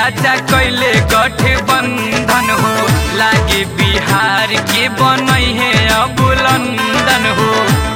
चाचा कैले गठबंधन हो लागे बिहार के बनई है अब लंदन हो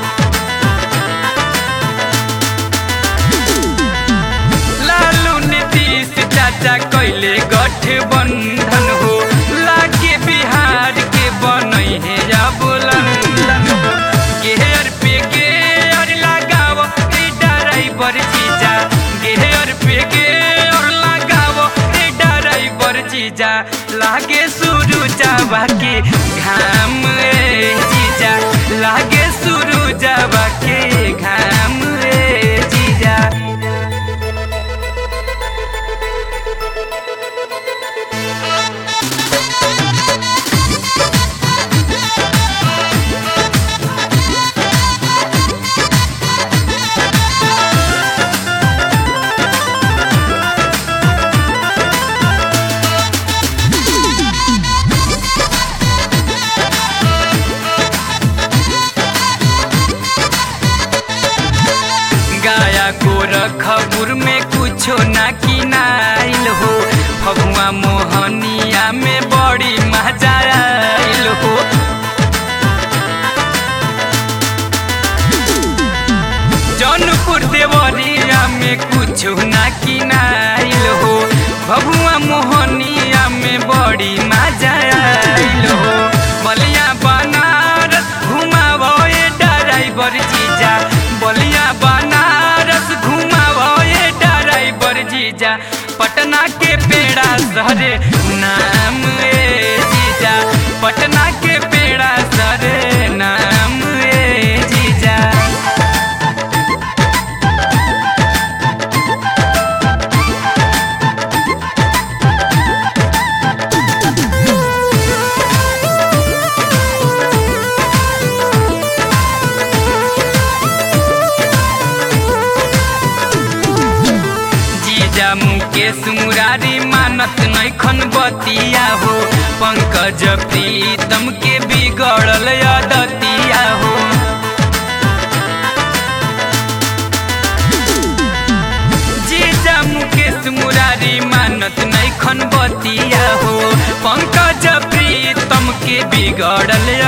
लालू नीतीश चाचा कैले गठबंधन हो लागे बिहार के बनई है अब लंदन हो गेहर पे गेहर लगाव रे ड्राइवर जीजा गेहर पे गेहर लगाव रे ड्राइवर जीजा लागे शुरू जावा के घाम रे जीजा लागे शुरू जावा के घाम रे जीजा गाया गोरखपुर में कुछो ना किनाइल हो फगुआ मोहनिया में बड़ी मजा आइल हो जौनपुर देवरिया में कुछो ना किनाइल हो फगुआ मोहनिया में बड़ी मजा आइल हो बलिया बनारस घुमावो ये ड्राइवर जीजा बलिया बनारस घुमावो ये ड्राइवर जीजा पटना के पेड़ा सरे नाम ए जीजा पटना के पेड़ा सरे नाम ए जीजा जीजा मुकेश मुरारी मानत नैखन बतिया हो पंकज प्रीतम के बिगड़ल अदतिया हो जीजा मुकेश मुरारी मानत नैखन बतिया हो पंकज प्रीतम के बिगड़ल